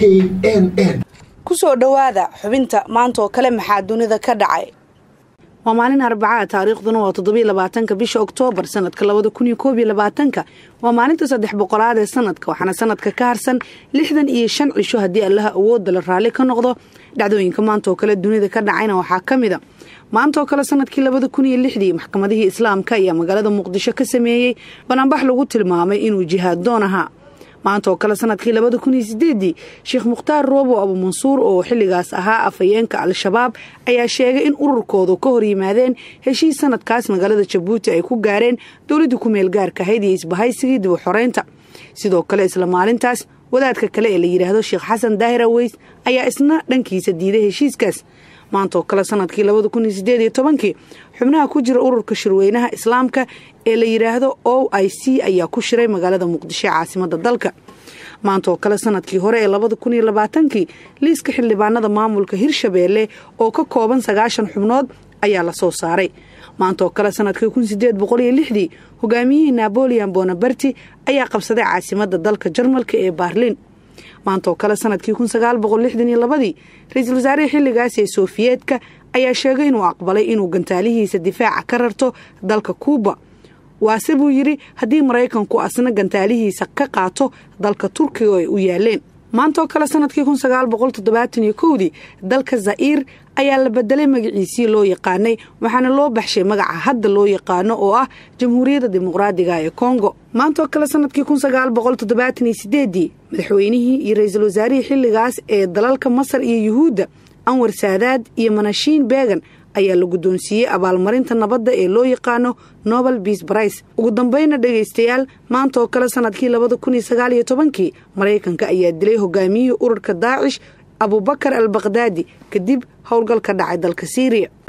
n n kusoo dhowaada xubinta maanta oo kale maxaa dunida ka dhacay waa maalin arbacaa taariikhduna waa toddobiyo labaatanka bisha oktoobar sanadka labada kun iyo koob iyo labaatanka waa maalinta saddex boqolaad ee sanadka waxaana sanadka ka harsan lixdan iyo shan cisho haddii allaha awoodda la raalli ka noqdo dhacdooyinka maanta oo kale dunida ka dhacayna waxaa ka mid a maanta oo kale sanadkii labada kun iyo lixdii maxkamadihii islaamka ayaa magaalada muqdisho ka sameeyey banaanbax lagu tilmaamay inuu jihaad doon ahaa maanta oo kale sanadkii labada kun iyo sideedii sheekh mukhtaar roobo abuumansuur oo xilligaas ahaa afhayeenka al-shabaab ayaa sheegay in ururkoodu ka hor yimaadeen heshiis sanadkaas magaalada jabuuti ay ku gaareen dowladdii ku meel gaarka ahayd iyo isbahaysigii dib u xoreynta sidoo kale isla maalintaas wadaadka kale ee la yidhaahdo sheekh xasan daahir aweys ayaa isna dhankiisa diiday heshiiskaas maanta oo kale sanadkii labada kun iyo sideed iyo tobankii xubnaha ku jira ururka shirweynaha islaamka ee la yidhaahdo o i c ayaa ku shiray magaalada muqdisho ee caasimada dalka maanta oo kale sanadkii hore ee labada kun iyo labaatankii liiska xildhibaanada maamulka hirshabeelle oo ka kooban sagaashan xubnood ayaa la soo saaray maanta oo kale sanadkii kun sideed boqol iyo lixdii hogaamiyihii naboleon bonaberti ayaa qabsaday caasimada dalka jarmalka ee baarlin maanta oo kale sanadkii kun sagaal boqol lixdan iyo labadii ra-iisul wasaarihii xilligaas ee soofiyeetka ayaa sheegay inuu aqbalay inuu gantaalihiisa difaaca ka rarto dalka kuuba waase buu yidhi haddii maraykanku asna gantaalihiisa ka qaato dalka turkiga ay u yaaleen maanta oo kale sanadkii kun sagaal boqol toddobaatan iyo kowdii dalka za'iir ayaa la bedelay magaciisii loo yaqaanay waxaana loo baxshay magaca hadda loo yaqaano oo ah jamhuuriyadda dimuqraadiga ee kongo maanta oo kale sanadkii kun sagaal boqol toddobaatan iyo sideedii madaxweynihii iyo ra-iisul wasaarihii xilligaas ee dalalka masar iyo yuhuudda anwar saadaad iyo manashiin beegan ayaa la guddoonsiiyey abaalmarinta nabadda ee loo yaqaano nobel beas brice ugu dambayna dhegaystayaal maanta oo kale sanadkii labada kun iyo sagaal iyo tobankii maraykanka ayaa dilay hogaamiyihii ururka daacish abubakar al bakdaadi kadib howlgal ka dhacay dalka siiriya